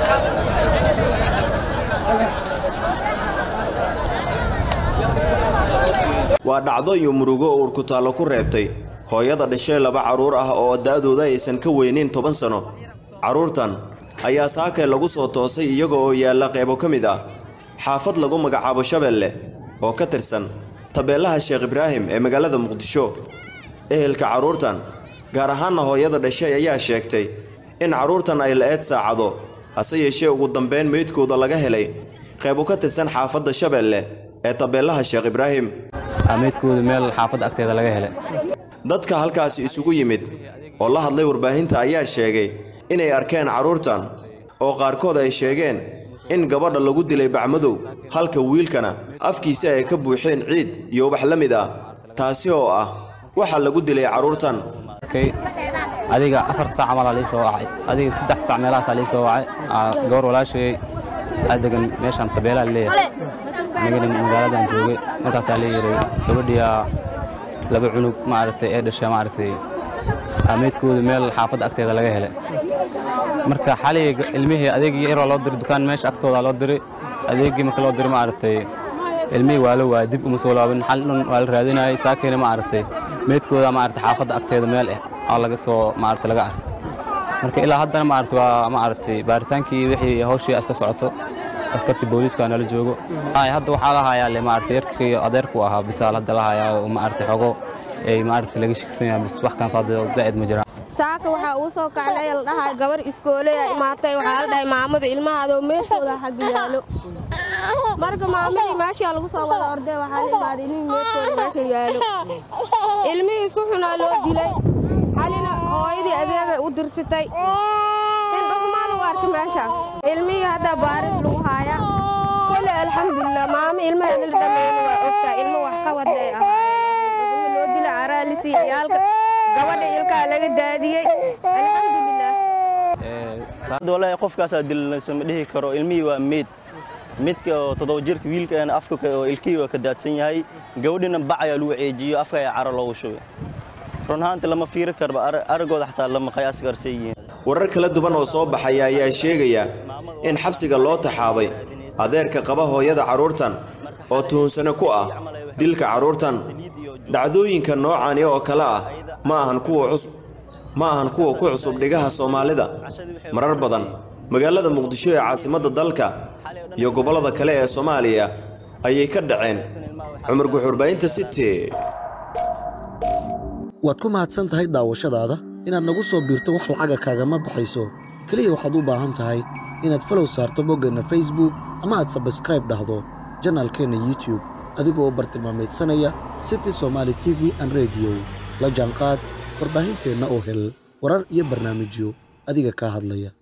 waa dhacdo iyo murugo uur ku taallo ku reebtay hooyada dhashay laba carruur ah oo da'dooda aysan ka weynayn toban sano carruurtan ayaa saakay lagu soo toosay iyaga oo yaalla qaybo ka mid ah xaafad lagu magacaabo shabeelle oo ka tirsan tabeelaha sheekh ibraahim ee magaalada muqdisho ehelka carruurtan gaar ahaanna hooyada dhashay ayaa sheegtay in carruurtan ay la-eed saacado hase yeeshee ugu dambeyn meydkooda laga helay qaybo ka tirsan xaafadda shabeelle ee tabeelaha sheekh ibraahim meydkooda meel xaafadda agteeda laga helay dadka halkaasi isugu yimid oo la hadlay warbaahinta ayaa sheegay inay arkeen carruurtan oo qaarkood ay sheegeen in gabadha lagu dilay bacmadow halka wiilkana afkiisa ay ka buuxeen ciid iyo ubax la mid ah taasi oo ah waxa lagu dilay carruurtan adiga afar saac camalaa lii soo wacay adiga saddex saac meelahaasaa lii soo wacay gabor walaashayay aa degan meeshaan tabeelaa leeyahay anigana magaaladan joogay markaasaa la yiray gabadhiyaa laba cunug maaragtay ee dhasha maaragtay meydkooda meel xaafadda agteeda laga helay marka xalay ilmihii adeegii yaroo loo diray dukaan meesha agtooda loo diray adeegii marka loo diray maaragtay ilmihii waa la waaya dib uma soo laabin xal dhan waa la raadinayay saakeena maaragtay meydkooda maaragtay xaafadda agteeda meel ah oo laga soo maaragtay laga arkay marka ilaa haddana maaragtay waa maaragtay baaritaankii wixii hawshii iska socoto askartii booliiska nala joogo hadda waxaa la hayaa le maaragtay yarkii adeerku ahaa bisaal hadda la hayaa oo maaragtay xogo ay maaragtay laga shigsan yahay bis wax kan faado zaa'id ma jiraan saaka waxaa uu soo kacnay la dhahay gabar iskooleya imaatay waxaa la dhahay maamada ilmahaadoo meydkooda xagga yaalo marka maamadii meeshaa lagu soo wada ordee waxaa la imaaday ilmihii meydkooda meesha yaalo ilmihii si xunaa loo dilay xalina hooyadii adeegay u dirsitay in dhugmaa lagu arkay meesha ilmihii hadda baaris lagu haaya kole alxamdulilah maamo ilmaheeda la dhammeeyna waa ogtaa ilmo wax ka waday ahaayeen loo dila caraalisi ciyaalka gabadha ilkaa laga daadiyey alxamdulilah qofkaasaa dilanaysa ma dhihi karo ilmihii waa meyd midka oo toddoba jirka wiilkan afka oo ilkihii waa ka daadsan yahay gabadhina bac ayaa lagu ceejiyo afka ayaa caro loogu shubay run ahaanti lama fiiri karba araggooda xataa lama qiyaasi karsay yihiin warar kala duwan oo soo baxaya ayaa sheegaya in xabsiga loo taxaabay adeerka qaba hooyada carruurtan oo tuhunsano ku ah dilka carruurtan dhacdooyinka noocani oo kale ah ma ahan kuwa cusub ma ahan kuwa ku cusub dhigaha soomaalida marar badan magaalada muqdisho ee caasimadda dalka iyo gobollada kale ee soomaaliya ayay ka dhaceen cumar guxurbaynta city waad ku mahadsan tahay daawashadaada inaad nagu soo biirto wax lacaga kaagama baxayso keliya waxaad u baahan tahay inaad falow saarto boggeenna facebook ama aad sabskraib dhahdo janaalkeenna youtube adigoo bartilmaamaydsanaya city somaali t v an rediyo la jaanqaad warbaahinteenna oo hel warar iyo barnaamijyo adiga kaa hadlaya